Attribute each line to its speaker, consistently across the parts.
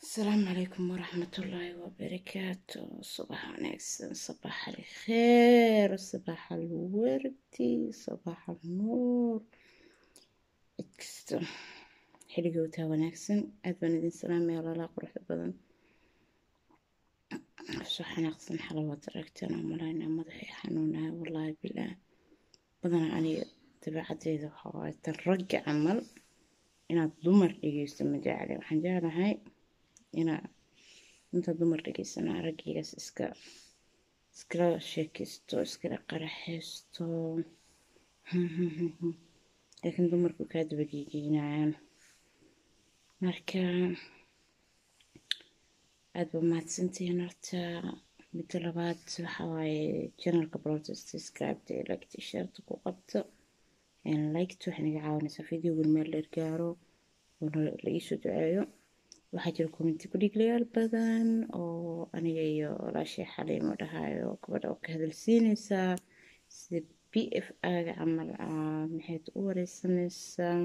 Speaker 1: السلام عليكم ورحمة الله وبركاته صباح wanaagsan صباح الخير صباح الوردي صباح النور cid kasta xiligood haa wanaagsan aad baan idin salaamaya walaalaa quruxda badan soo xanaaqsan xalawaad aragteen oo malaynaa madaxii xanuunahay wallaahi bilaah badanaa aniga dabeecaddeeda waxaa waaye tan ragga camal inaad dumar dhegeysto ma jecli waxaan jeclahay inaa inta dumar dhegeysanaa raggigaas iska iskala sheekaysto iskala qaraxaysto laakiin dumarku kaa dabageegeynayaan marka aada ba mahadsantihiin horta midda labaad waxa waaye channelka protest subscribeta ee like t-shirta ku qabto liked waxay naga caawinaysaa videogan meel dheer gaaro oo la iisoo duceeyo waxaa jira commenti ku dhiglayaal badan oo aniga iyo walaashii xaliimo dhahayo gabadha oo ka hadalsiinaysaa sida b f aga camal maxayd u wareysanaysaa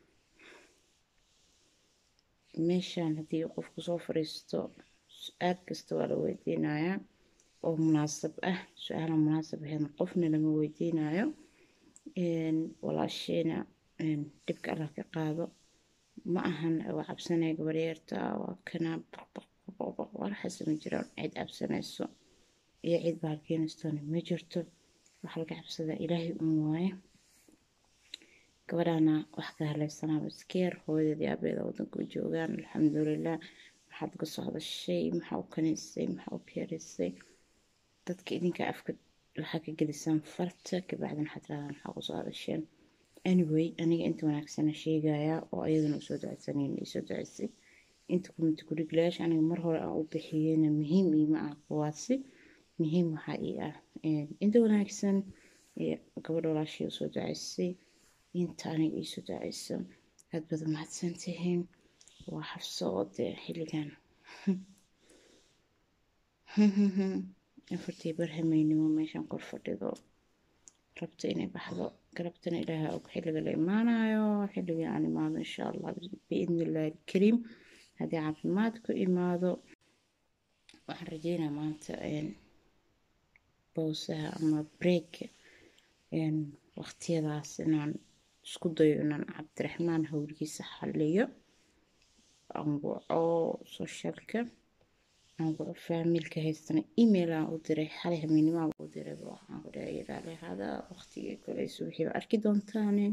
Speaker 1: meeshaan haddii qofku soo fadhiisto su-aal kasta waa la weydiinayaa oo munaasab ah su-aala munaasab ahayn qofna lama weydiinayo walaashiina dhibka allah ka qaado ma ahan waa cabsanaya gabaryeerta waa kana walaxaas ma jiraan cid cabsanayso iyo cid baalkeenaystoona ma jirto waxa laga cabsadaa ilaahay un waaye gabadhaana wax ka haleysanaaba iskeer hooyadeed aabeeda wadanka u joogaan alxamdulilah maxaad uga soo hadashay maxaa u kaniisay maxaa u keerisay dadka idinka afka waxaa ka gelisaan farta kabacdin waxaad tirahdaan maxaa kusoo hadasheen anyway aniga inta wanaagsana sheegayaa oo ayadana usoo duceysanayn isoo duceysay inta kumita kudhiglayaasha aniga mar hore aan u bixiyeyna muhiim iima ah kuwaasi muhiim waxaa ii ah inta wanaagsan gabadha walaashii usoo duceysay inta aniga iisoo duceyso aad baad mahadsan tihiin waa xabso oo dee xilligan afartii barhameynimo meeshaan kor fadhido rabta inay baxdo galabtana ilaaha og xilliga la imaanayo xilligii aan imaado insha allah biidni illaahi alkariim haddii caafimaad ku imaado waxaan rajeynaa maanta bowsaha ama break waqtiyadaas inaan isku dayo inaan cabdiraxmaan howlgiisa xaliyo anguco socialka anguco faamilka haystana email aan u diray xalay habeenimaan u diray waxaan ku dhahay ilaali hada waqtigii kale subaxiiba arki doontaane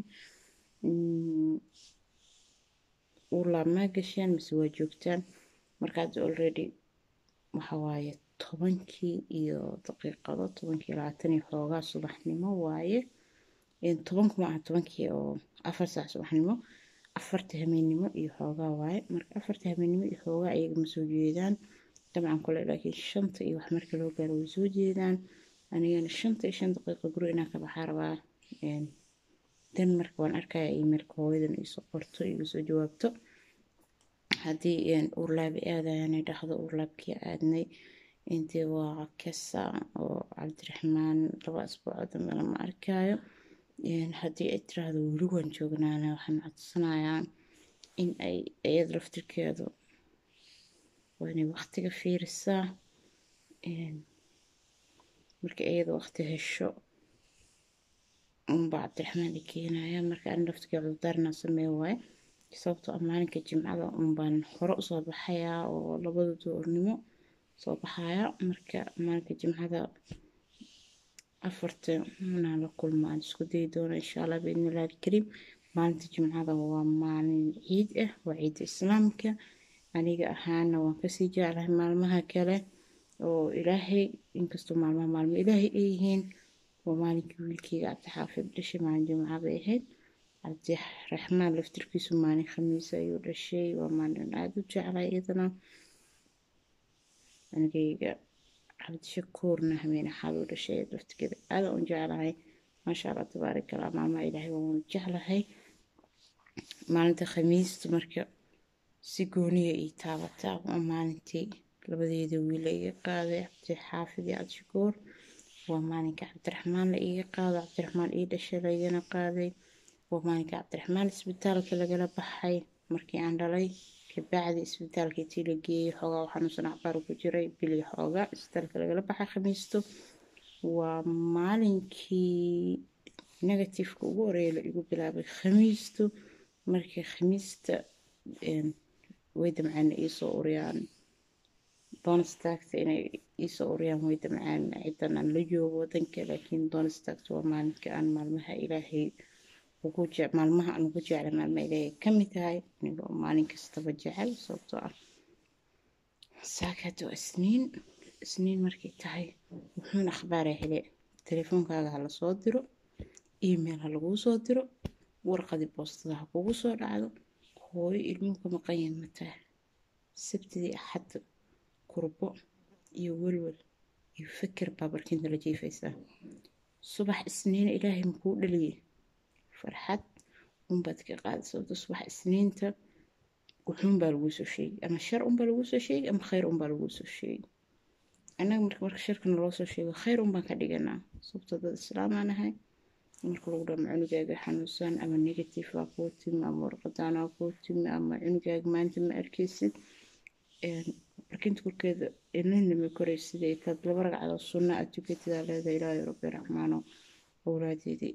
Speaker 1: ulaa maa gasheen mise waa joogtaan markaad already waxa waaye tobankii iyo daqiiqado tobankii labaatan iyo xoogaa subaxnimo waaye tobanku ma aha tobankii oo afar saac subaxnimo afarta habeennimo iyo xoogaa waaye marka afarta habeennimo iyo xoogaa iyaga ma soo jeedaan dabcan kule laakiin shanta iyo wax marka loo gaaro way soo jeedaan anigana shanta iyo shan daqiiqo guri inaan ka baxaa rabaa dan marka waan arkayaa emailka hooyadan iisoo qorto igu soo jawaabto haddii uurlaabi aadayanay dhahdo uurlaabkii aadnay intii waa kasa oo cabdiraxmaan laba asbuuco dambe lama arkaayo haddii ay tiraahdo weli waan joognaana waxaan codsanayaa in ay iyada laftirkeedu waa inay waqtiga fiirisaa marka iyada waqti hesho unbaa cabdiraxmaan i keenaya marka ani laftirkee cudurdaarna sameeya waaye sababtoo ah maalinka jimcada unbaan hore usoo baxayaa oo labada duurnimo soo baxaya marka maalinka jimcada afarta inaan la kulmo aan isku dayi doono insha allah biidni illahi alkariim maalinta jimcada waa maalin ciid ah waa ciidda islaamka aniga ahaana waan kasii jeclahay maalmaha kale oo ilaahay inkastoo maalmaha maalmo ilaahay ay yihiin waa maalinkii wiilkeyga cabdixaafid dhashay maalin jimca bay ahayd cabdiraxmaan laftirkiisu maalin khamiis ayuu dhashay waa maalin aada u jeclay iyadana anigayga cabdishakuurna habeen axaad u dhashay laftirkeeda aada u jeclahay maasha allah tabaarak allah maalmaha ilaahay waan jeclahay maalinta khamiista marka si gooniya ii taabataa waa maalintii labadeeda wiil la iga qaaday cabdixaafid iyo cabdishakuur waa maalinka cabdiraxmaan la iga qaado cabdiraxmaan ii dhashay la igana qaaday waa maalinka cabdiraxmaan isbitaalka lagala baxay markii aan dhalay kabacdi isbitaalka intii la geeyey xoogaa u xanuunsan cabaar ku jiray bili xoogaa isbitaalka lagala baxay khamiisto waa maalinkii negatifeka ugu horeeya la igu bilaabay khamiisto markii khamiista way damcaan iisoo uriyaan doonstaagta inay iisoo uriyaan way damcaan cidan aan la joogo wadanka laakiin doonstaagta waa maalinka aan maalmaha ilaahay ugu jec maalmaha aan ugu jeclay maalmaha ilaahay ka mid tahay aniga oo maalin kastaba jecel sababtoo ah saakaad waa isniin isniin markay tahay wuxuun akhbaara hele telefoonkaaga ha la soo diro email ha laguu soo diro warqadii boostada ha kugu soo dhacdo hooyo ilmuhu ka maqan yahay mataa sabtidii axadda kurbo iyo welwel iyo fikir baa barkinta la jiifaysaa subax isniina ilaahay makuu dhaliyey farxad unbaad ka qaada sababto subax isniinta wuxuun baa laguu soo sheegay ama shar unbaa laguu soo sheegay ama khayr unbaa laguu soo sheegay annaga marka marka sharkana loo soo sheego khayr unbaan ka dhiganaa sababtoo dad islaamaan ahay marka lagu dhamo cunugaaga xanuunsan ama negative waa kuu timi ama warqadaan waa kuu timi ama cunugaaga maanta ma arkaysid barkinta korkeeda ilnina ma koraysid ay taad laba ragcadood sunna aad tukatidaa leedahay ilaahay rabbi raxmaano awlaadeedii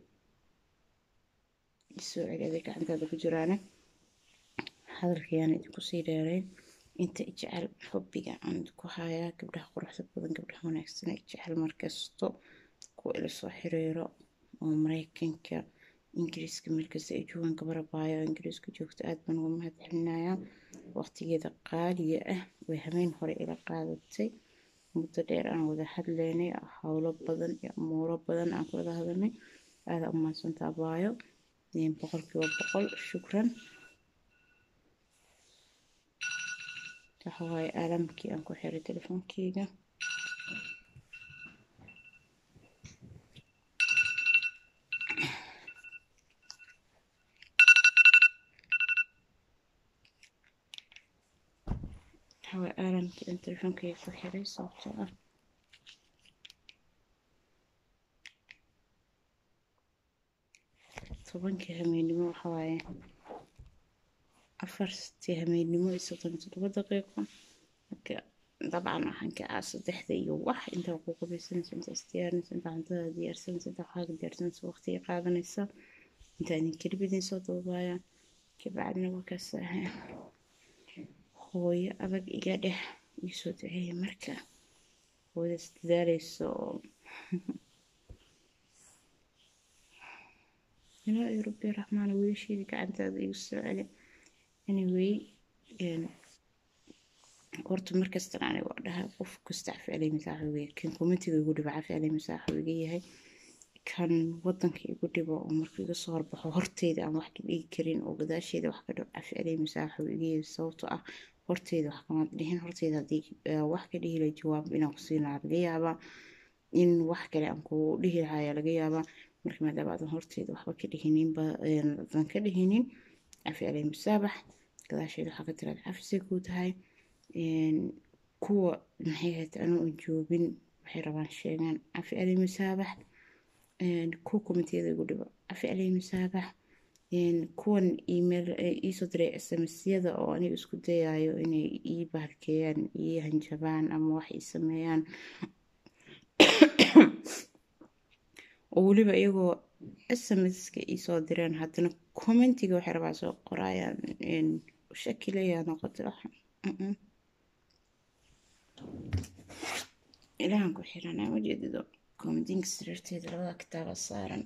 Speaker 1: isoo celiyaday gacantaada ku jiraane hadalkayaan idinku sii dheerayn inta jecel xubbiga aan ku hayaa gabdhaha quruxda badan gabdhaha wanaagsan ay jecel markasto kuwa ila soo xiriiro oo mareykanka ingiriiska meelkasta ay joogaan gabarabaayo oo ingiriiska joogto aad baan uga mahad celinayaa waqtigeeda qaaliga ah way habeen hore ila qaadatay muddo dheer aan wada hadlaynay howlo badan iyo amuuro badan aan ku wada hadalnay aada u mahadsantaa baayo boqolkiiba boqol shukran waxa waaye aalamkii aan ku xiray telefoonkeyga waxa waaye aalamkii aan telefoonkeyga ku xiray sababtoo ah tobankii hameennimo waxa waaye afartii hameennimo iyo soddon iyo toddoba daqiiqo marka dabcan waxaan kacaa saddexda iyo wax intaa ku qabaysanaysa intaa isdiyaarinaysa intaa cuntada diyaarsanaysa intaa waxaaga diyaarsanaysa waqtiga qaadanaysa intaa idin kelibidin soo dabaaya kabacdina warkaas ahaa hooyo adag iga dheh iisoo duceeya marka hooyadaas dadaaleyso ilaahay rabbi raxmaan wiilasheedii gacantaada igu soo celi anyway horta markastan aniga waa dhahaa qof kasta ficlay masaaxu iga kan komitiga igu dhibo ficlay masaaxu iga yahay kan wadanka igu dhibo oo marka iga soo horbaxo horteyda aan wax ka dhigi karin oo gadaasheeda wax ka dhibo ficlay masaaxu iga yahay sababtoo ah horteyda wax kamaad dhihin horteyda haddii wax ka dhihi lahay jawaab inaan ku siin lahaa laga yaabaa in wax kale aan ku dhihi lahaa ayaa laga yaabaa marka maadaama aadan horteeda waxba ka dhihininba adan ka dhihinin cafi alay musaabax gadaasheeda waxaa ka tiraad cafisay kuu tahay kuwa maxay ahayd anoo aan joogin waxay rabaan sheegaan cafi alay musaabax kuwa komitiyada igu dhibo cafi alay musaabax kuwan email iisoo diray smsyada oo aniga isku dayayo inay ii bahalkeeyaan ii hanjabaan ama wax ii sameeyaan oo weliba iyagoo smska iisoo direen haddana commentiga waxay rabaa soo qoraayaan shakilayaa noqota ilahan ku xiranaa majeedido commentinka sariirteeda labada kitaaba saaran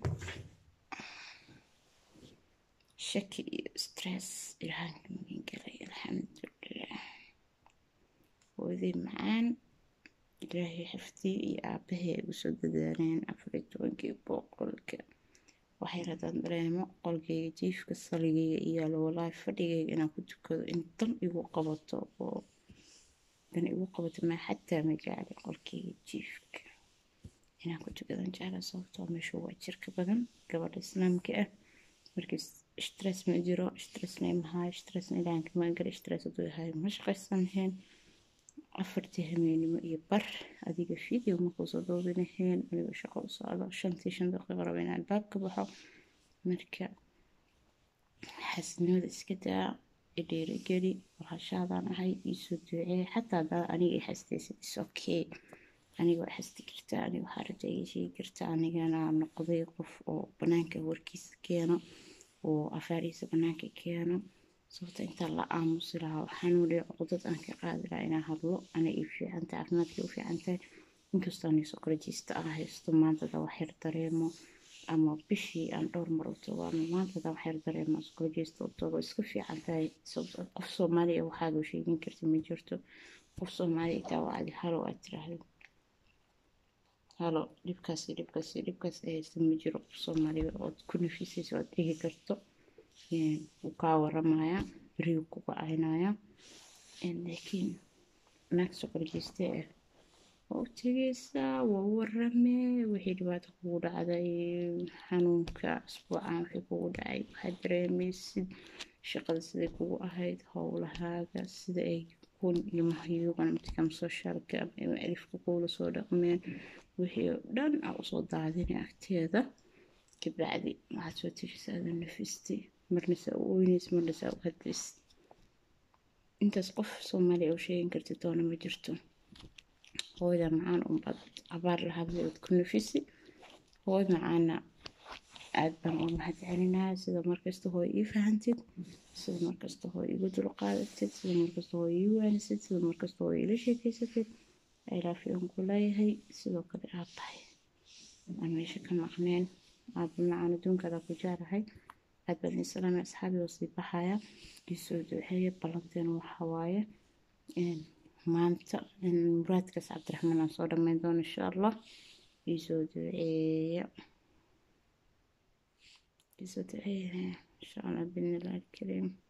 Speaker 1: shaki iyo stress ilahanka magin galay alxamdulilah hooyaday macaan ilaahay xifdii iyo aabahii ay usoo dadaaleen afariyo tobankii boqolka waxay radaan dareemo qolkayga jiifka saligayga iyaalo walaahi fadhigayga inaan ku tukado in dan igu qabato oo dan igu qabato maa xataa ma jecli qolkayga jiifka inaan ku tukadan jecla sababtoo meeshu waa jirka badan gabadha islaamka ah markii stress ma jiro stressna imahayo stressna ilahanka maangala stress hadduu yahay ma shaqaysan lahayn afartii hameennimo iyo bar adiga video makuusoo doobinaheen aniga shaqo u socdo shantii shan daqiiqo raba inaan albaab ka baxo marka xaasnimada iska daa idhiirigeli walaashaadaan ahay iisoo duceeya xataa hadaa aniga i xastaysid is okay aniga waa xasti kartaa aniga waxaa rajaa iga sheegi kartaa anigana noqday qof oo banaanka warkiisa keeno oo afaarihiisa banaanka keeno sababta intaan la aamusi lahaa waxaan waliya cudad aan ka qaadi lahaa inaan hadlo ana ii fiicantahay caafimaadkii u fiicantahay inkastoo ani sokorjiista aan haysto maanta hadaa wax yar dareemo ama bishii aan dhowr mar u tago ama maanta hadaa wax yar dareemo sokorjiista u tago iska fiican tahay sababta qof soomaaliya waxaad u sheegin karta ma jirto qof soomaaliya taa waa adi halo aad tiraahdo halo dhibkaasi dhibkaasi dhibkaas ay haysta ma jiro qof soomaaliya ood ku nafisayso ood dhigi karto wuu kaa waramaya beriyu ku gocaynaya laakiin naag sokorjiiste ah waa u tegeysaa waa u waramee wixii dhibaato kugu dhacday xanuunka asbuucan wixii kugu dhacay waxaad dareemaysid shaqada siday kugu ahayd howlahaaga sida ay kun iyo mahyuugan mtikam socialka ama alifka kuula soo dhaqmeen wixii oo dhan aa usoo daadinay agteeda kabacdi waxaad soo tegeysaa aada nafistay marna saa u oyneys marna saa u hadlays intaas qof soomaaliya oo sheegin karti doona ma jirto hooyda macaan unbaad abaar la hadlay ood ku nafisi hooy macaana aad baan u mahad celinaya sida markasta hooy ii fahantid sida markasta hooy igu dulqaadatid sida markasta hooy ii waanisid sida markasta hooy ila sheekeysatid ilaafiyan ku leeyahay sidoo kale aad tahay aan meesha ka maqneen aaba macaan adduunkaadaa ku jeclahay aad baan idin salaamay asxaabi oo sii baxaya isoo duceeya ballanteena waxa waaye maanta muraadkaas cabdiraxmaan aan soo dhammayn doono insha allah isoo duceeya isoo duceeya insha allah bidnillahi alkariim